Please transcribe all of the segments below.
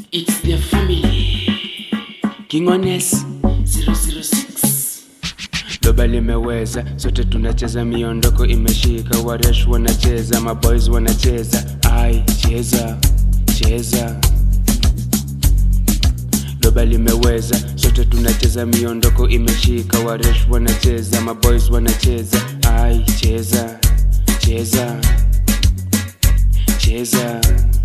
It's the family. Kingones 006. doba limeweza, sote tunacheza, miondoko imeshika, waresh wanacheza, maboys wanacheza, ai cheza cheza. Doba limeweza, sote tunacheza, miondoko imeshika, waresh wanacheza, maboys wanacheza, ai cheza cheza cheza.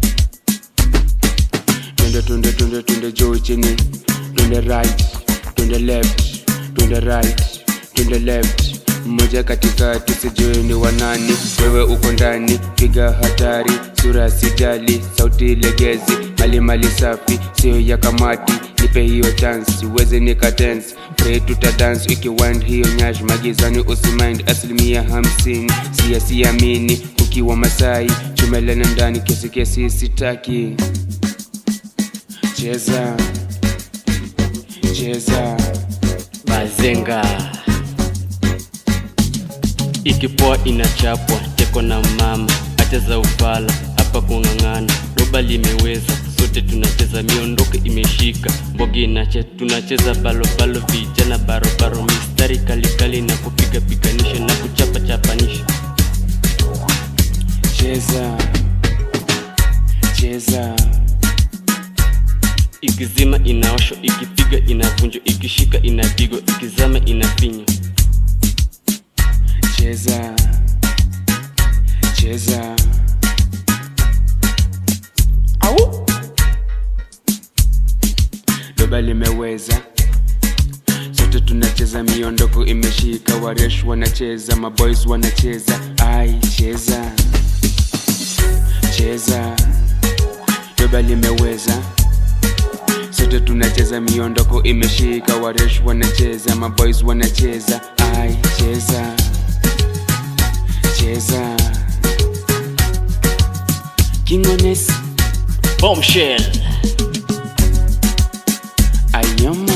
Twende twende twende twende juu chini, twende right, twende left, twende right, twende left. Mmoja katikati sijui ni wanani, wewe uko ndani, piga hatari, sura sijali, sauti legezi, mali mali safi, sio ya kamati, nipe hiyo chance, uweze nika dance, pray tuta dance, ukiwind hiyo nyash, magizani usimind, asilimia hamsini, siya siamini, ukiwa Masai, chumelene ndani, kesi kesi sitaki cheza cheza Bazenga ikipoa inachapwa teko na mama acha za ufala hapa kung'ang'ana doba limeweza sote tunacheza miondoko imeshika mbogi inache tunacheza balobalo vijana barobaro mistari kalikali na kupiga piganisha na kuchapa chapanisha cheza cheza ikizima inaosho ikipiga inavunjwa ikishika inapigwa ikizama inafinywa cheza cheza au doba limeweza sote tunacheza miondoko imeshika waresh wanacheza maboys wanacheza ai cheza cheza doba limeweza sote tunacheza miondoko imeshika waresh wanacheza maboys wanacheza ai cheza cheza kingones bombshell ayoma